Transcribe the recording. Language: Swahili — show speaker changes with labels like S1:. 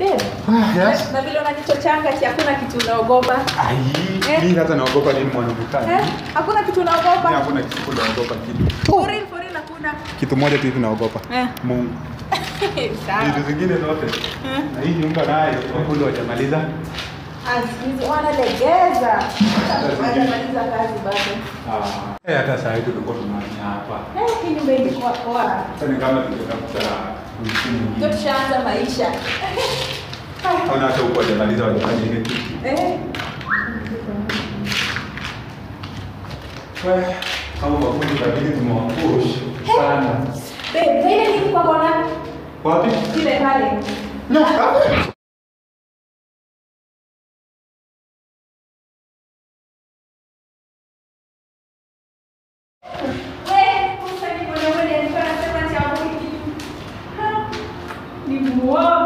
S1: Babe,
S2: Yes.
S1: na vile unanichochanga ati hakuna kitu unaogopa.
S2: Ai,
S1: Eh.
S2: mimi hata naogopa nini mwanamke?
S1: Eh? Hakuna kitu
S2: Mimi
S1: unaogopa.
S2: hakuna kitu naogopa kitu.
S1: For real, for real hakuna.
S2: Kitu moja tu hivi naogopa.
S1: Eh.
S2: Mungu.
S1: Sawa.
S2: Vitu zingine zote.
S1: Eh.
S2: Na hii nyumba nayo wakulu wajamaliza.
S1: Azizi wanalegeza. Hawajamaliza kazi bado.
S2: Ah. Eh, hata saa hii tulikuwa tunahamia hapa.
S1: Eh, hii nyumba ilikuwa poa.
S2: Sasa ni kama tungetafuta mtu
S1: Ndio
S2: mwingine.
S1: tushaanza maisha.
S2: Hauna hata huko wajamaliza wajafanya ile kitu.
S1: Eh.
S2: Wewe, kama mafundi itabidi tumewapush sana.
S1: Babe, ile kitu kwa kona
S2: Wapi?
S1: ile pale.
S2: Nyoka.
S1: Wewe, kumsaidia mwanaume alikuwa anasema ati hapo kitu. Ha, Ni muoga.